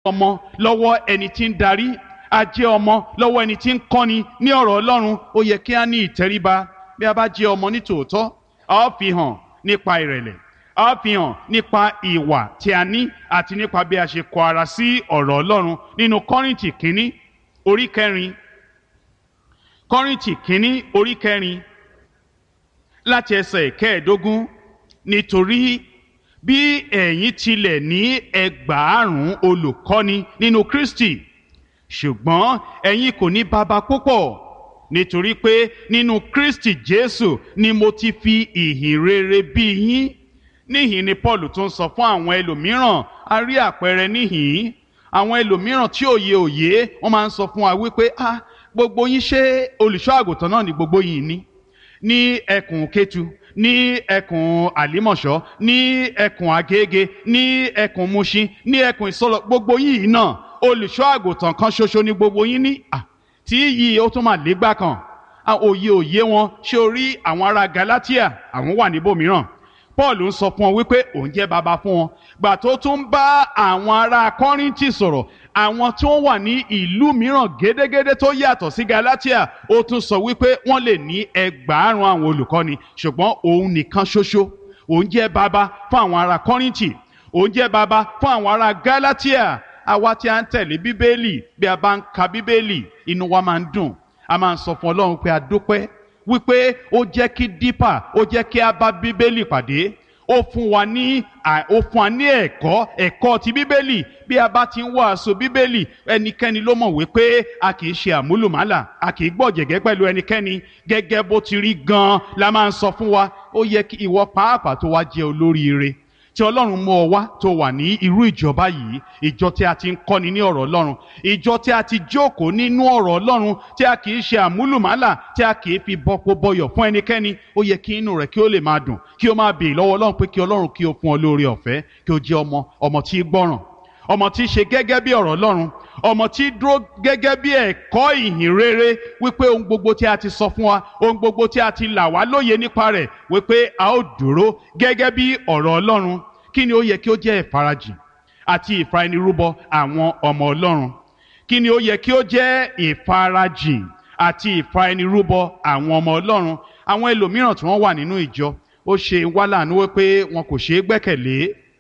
ọmọ lọ́wọ́ ẹni tí ń darí a jẹ́ ọmọ lọ́wọ́ ẹni tí ń kọ́ni ní ọ̀rọ̀ Ọlọ́run ó yẹ kí a ní ìtẹríba bí a bá jẹ́ ọmọ ní tòótọ́ a ó fi hàn nípa ìrẹ̀lẹ̀ a ó fi hàn nípa ìwà tí a ní àti nípa bí a ṣe kọ ara sí ọ̀rọ̀ Ọlọ́run nínú Kọ́ríńtì kínní orí kẹrin Kọ́ríńtì kínní orí kẹrin láti ẹsẹ̀ kẹẹ̀ẹ́dógún nítorí bí ẹ̀yin tilẹ̀ ní ẹgbàárùn olùkọ́ni nínú Kristi ṣùgbọ́n ẹ̀yin kò ní baba púpọ̀ nítorí pé nínú Kristi Jésù ni mo ti fi ìhìn rere bí yín níhìn ni Paul tún sọ fún àwọn ẹlòmíràn a rí àpẹẹrẹ níhìn àwọn ẹlòmíràn tí òye òye wọ́n máa ń sọ fún wa wípé ah gbogbo yín ṣé olùṣọ́ àgùntàn náà ni gbogbo yín ní ní ẹkùn Kétu ní ẹkùn àlímọ̀ṣọ́ ní ẹkùn Agége ní ẹkùn Mushin ní ẹkùn ìsọlọ gbogbo yìí náà olùṣọ́ àgùntàn kan ṣoṣo ní gbogbo yín ní à tí yìí ó tún máa légbá kan òye òye wọn ṣé o rí àwọn ará Galatia àwọn wà níbòmíràn Paul ń sọ fún wọn wípé òun jẹ́ baba fún wọn gbà tó tún ń bá àwọn ará Kọ́ríńtì sọ̀rọ̀ àwọn tí wọ́n wà ní ìlú mìíràn gédégédé tó yàtọ̀ sí Galatia ó tún sọ wípé wọ́n lè ní ẹgbàárùn àwọn olùkọ́ni ṣùgbọ́n òun nìkan ṣoṣo òun jẹ́ baba fún àwọn ará Kọ́ríńtì òun jẹ́ baba fún àwọn ará Galatia àwa tí a ń tẹ̀lé bíbélì bí a bá ń ka bíbélì inú wa máa ń dùn a máa ń sọ fún Ọlọ́run pé a dúpẹ́ wípé ó jẹ́ kí dípà ó jẹ́ kí a bá bíbélì pàdé ó fún wa ní ó fún wa ní ẹ̀kọ́ ẹ̀kọ́ ti bíbélì bí a bá ti ń wàásù bíbélì ẹnikẹ́ni ló mọ̀ wípé a kì í ṣe àmúlùmálà a kì í gbọ̀jẹ̀gẹ́ pẹ̀lú ẹnikẹ́ni gẹ́gẹ́ bó ti rí gan-an la máa ń sọ fún wa ó yẹ kí ìwọ pàápàá tó wá jẹ́ olóríire tí ọlọ́run mú ọ wá tó wà ní irú ìjọba yìí ìjọ tí a ti ń kọ́ni ní ọ̀rọ̀ ọlọ́run ìjọ tí a ti jókòó nínú ọ̀rọ̀ ọlọ́run tí a kì í ṣe àmúlùmálà tí a kì í fi bọ́pọ̀ bọyọ̀ fún ẹnikẹ́ni ó yẹ kí inú rẹ̀ kí ó lè máa dùn kí ó máa bèè lọ́wọ́ ọlọ́run pé kí ọlọ́run kí ó fún ọ lóore ọ̀fẹ́ kí ó jẹ́ ọmọ ọmọ tí gbọ́ràn ọmọ tí ṣe gẹ́gẹ́ bí ọ̀rọ̀ ọlọ́run ọmọ tí dúró gẹ́gẹ́ bí ẹ̀kọ́ ìhìn rere wípé ohun gbogbo tí a ti sọ fún wa ohun gbogbo tí a ti là wá lóye nípa rẹ̀ wípé a ó dúró gẹ́gẹ́ bí ọ̀rọ̀ ọlọ́run kí ni ó yẹ kí ó jẹ́ ìfarajìn àti ìfaẹnirúbọ àwọn ọmọ ọlọ́run kí ni ó yẹ kí ó jẹ́ ìfarajìn àti ìfaẹnirúbọ àwọn ọmọ ọlọ́run àwọn ẹlòmíràn tí wọ́n wà nínú ìjọ ó ṣe wá láàánú wípé wọn kò ṣeé gbẹ́kẹ̀lé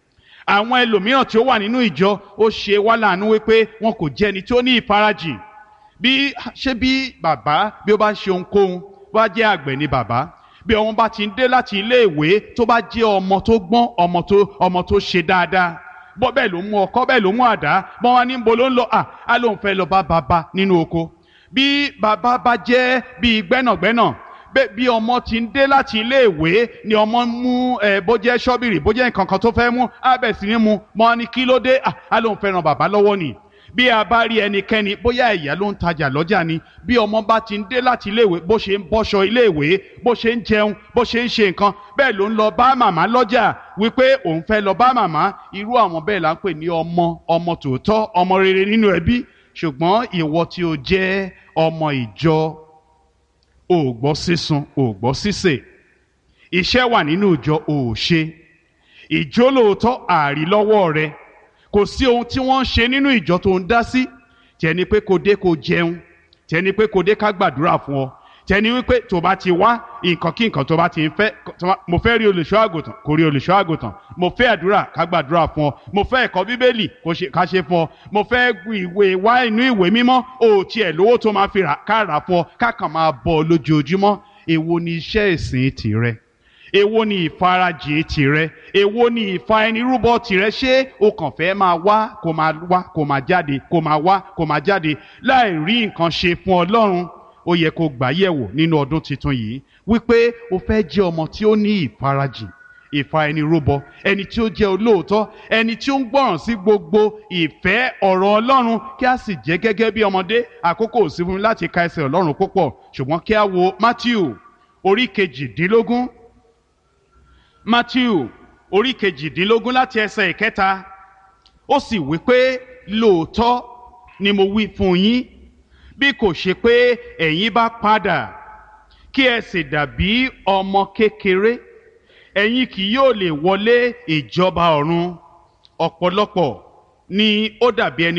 àwọn ẹlòmíràn tí ó wà nínú ìjọ ó ṣe wá láàánú wípé wọn kò jẹ́ ẹni tí ó ní ìfarajìn bí ṣé bí bàbá bí ó bá ṣe ohunkóhun bá jẹ́ àgbẹ̀ ni bàbá bí ọmọ bá ti ń dé láti iléèwé tó bá jẹ́ ọmọ tó gbọ́n ọmọ tó ọmọ tó ṣe dáadáa bọ́ bẹ́ẹ̀ ló mú ọkọ́ bẹ́ẹ̀ ló mú àdá bọ́n wá ní bo ló ń lọ à á lóun fẹ́ lọ bá bàbá nínú oko bí bàbá bá jẹ́ bíi gbẹ́nàgbẹ́nà bí ọmọ ti ń dé láti iléèwé ni ọmọ mú ẹ bó jẹ́ ṣọ́bìrì bó jẹ́ nǹkan kan tó fẹ́ mú á bẹ̀ sí ní mu mọ́ ní kí ló dé à á lóun fẹ́ ràn bàbá lọ́wọ́ nìyí bí a bá rí ẹnikẹ́ni bóyá ẹ̀yà ló ń tajà lọ́jà ni bí ọmọ bá ti ń dé láti iléèwé bó ṣe ń bọ́ṣọ iléèwé bó ṣe ń jẹun bó ṣe ń ṣe nǹkan bẹ́ẹ̀ ló ń lọ bá màmá lọ́jà wípé òun fẹ́ lọ bá màmá irú àwọn bẹ́ẹ̀ là ń pè ní ọmọ ọmọ tòótọ́ ọmọ rere nínú ẹbí ṣùgbọ́n ìwọ tí o jẹ́ ọmọ ìjọ ò gbọ́ sísun ò gbọ́ sísè iṣẹ́ wà nínú ìjọ ò ṣe ìjólóòótọ́ àrí lọ́wọ́ rẹ kò sí ohun tí wọ́n ń ṣe nínú ìjọ tó ń dá sí tẹni pé kò dé kò jẹun tẹni pé kò dé ká gbàdúrà fún ọ tẹni wípé tó bá ti wá nǹkan kí nǹkan tó bá ti ń fẹ́ mo fẹ́ rí olùṣọ́ àgùntàn kò rí olùṣọ́ àgùntàn mo fẹ́ àdúrà ká gbàdúrà fún ọ mo fẹ́ ẹ̀kọ́ bíbélì ká ṣe fún ọ mo fẹ́ ìwé wá inú ìwé mímọ́ ò tiẹ̀ lówó tó máa fi ká rà fún ọ ká kàn máa bọ̀ ọ lójoojúmọ́ èwo ni iṣẹ́ ìsìn tìrẹ èwo ni ìfarajìn tìrẹ èwo ni ìfaẹnirúbọ tìrẹ ṣé o kàn fẹ́ máa wá kó máa wá kó máa jáde kó máa wá kó máa jáde láì rí nǹkan ṣe fún ọlọ́run ó yẹ kó gbà yẹ̀wò nínú ọdún tuntun yìí wípé o fẹ́ jẹ́ ọmọ tí ó ní ìfarajìn ìfaẹnirúbọ ẹni tí ó jẹ́ olóòótọ́ ẹni tí ó ń gbọ́ràn sí gbogbo ìfẹ́ ọ̀rọ̀ ọlọ́run kí a sì jẹ́ gẹ́gẹ́ bí ọmọdé àkókò ò sí fún mi láti ka ẹsẹ̀ ọlọ́run púpọ̀ ṣùgbọ́n kí a wo Matthew orí kejìdínlógún matthew orí kejìdínlógún láti ẹsẹ̀ ìkẹta ó sì wí pé lóòótọ́ ni mo wí fún yín bí kò ṣe pé ẹ̀yin bá padà kí ẹ sì dàbí ọmọ kékeré ẹ̀yin kì yóò lè wọlé ìjọba ọ̀run ọ̀pọ̀lọpọ̀ ni ó dàbí ẹni.